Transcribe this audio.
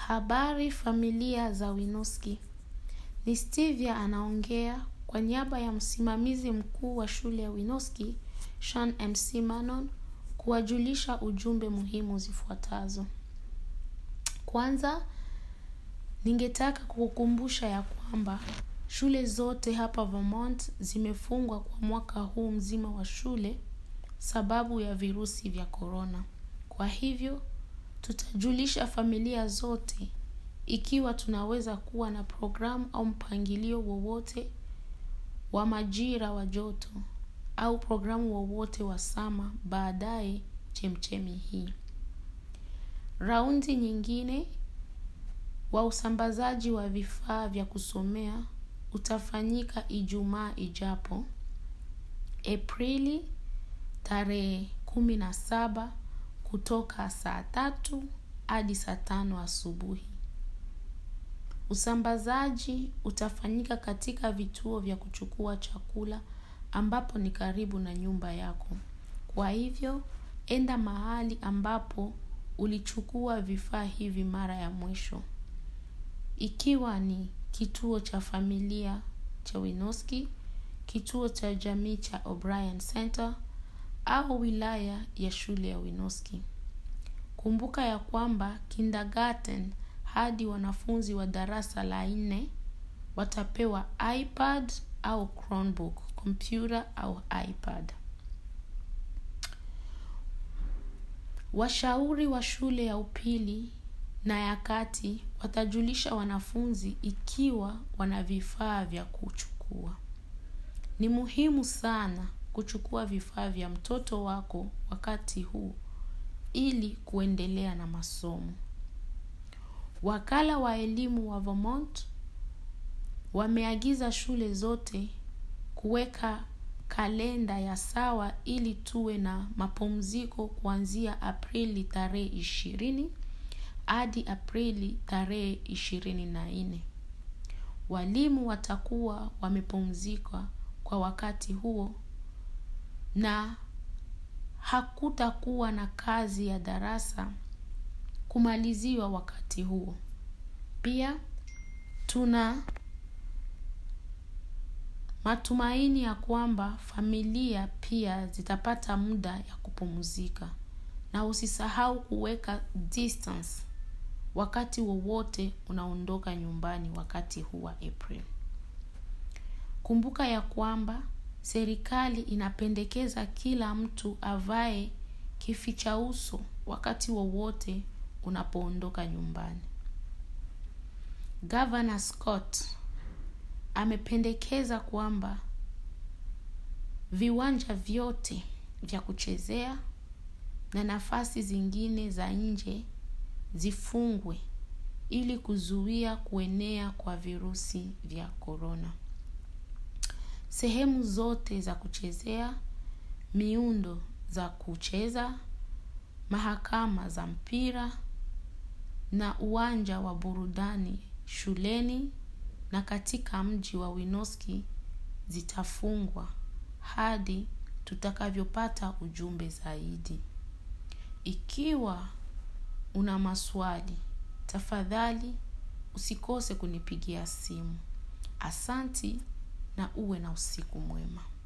Habari familia za Winoski. Ni Stevia anaongea kwa niaba ya msimamizi mkuu wa shule ya Winoski, Sean MC Manon, kuwajulisha ujumbe muhimu zifuatazo. Kwanza, ningetaka kukukumbusha ya kwamba shule zote hapa Vermont zimefungwa kwa mwaka huu mzima wa shule sababu ya virusi vya korona. Kwa hivyo, tutajulisha familia zote ikiwa tunaweza kuwa na programu au mpangilio wowote wa majira wa joto au programu wowote wa sama baadaye chemchemi hii. Raundi nyingine wa usambazaji wa vifaa vya kusomea utafanyika Ijumaa ijapo Aprili tarehe kumi na saba kutoka saa tatu hadi saa tano asubuhi. Usambazaji utafanyika katika vituo vya kuchukua chakula ambapo ni karibu na nyumba yako. Kwa hivyo, enda mahali ambapo ulichukua vifaa hivi mara ya mwisho. Ikiwa ni kituo cha familia cha Winoski, kituo cha jamii cha O'Brien Center, au wilaya ya shule ya Winoski. Kumbuka ya kwamba kindergarten hadi wanafunzi wa darasa la nne watapewa iPad au Chromebook, kompyuta au iPad. Washauri wa shule ya upili na ya kati watajulisha wanafunzi ikiwa wana vifaa vya kuchukua. Ni muhimu sana kuchukua vifaa vya mtoto wako wakati huu ili kuendelea na masomo. Wakala wa elimu wa Vermont wameagiza shule zote kuweka kalenda ya sawa ili tuwe na mapumziko kuanzia Aprili tarehe ishirini hadi Aprili tarehe ishirini na nne. Walimu watakuwa wamepumzika kwa wakati huo na hakutakuwa na kazi ya darasa kumaliziwa wakati huo. Pia tuna matumaini ya kwamba familia pia zitapata muda ya kupumzika na usisahau kuweka distance wakati wowote unaondoka nyumbani wakati huu wa April. Kumbuka ya kwamba serikali inapendekeza kila mtu avae kificha uso wakati wowote unapoondoka nyumbani. Governor Scott amependekeza kwamba viwanja vyote vya kuchezea na nafasi zingine za nje zifungwe ili kuzuia kuenea kwa virusi vya korona. Sehemu zote za kuchezea, miundo za kucheza, mahakama za mpira na uwanja wa burudani shuleni na katika mji wa Winoski zitafungwa hadi tutakavyopata ujumbe zaidi. Ikiwa una maswali, tafadhali usikose kunipigia simu. Asanti na uwe na usiku mwema.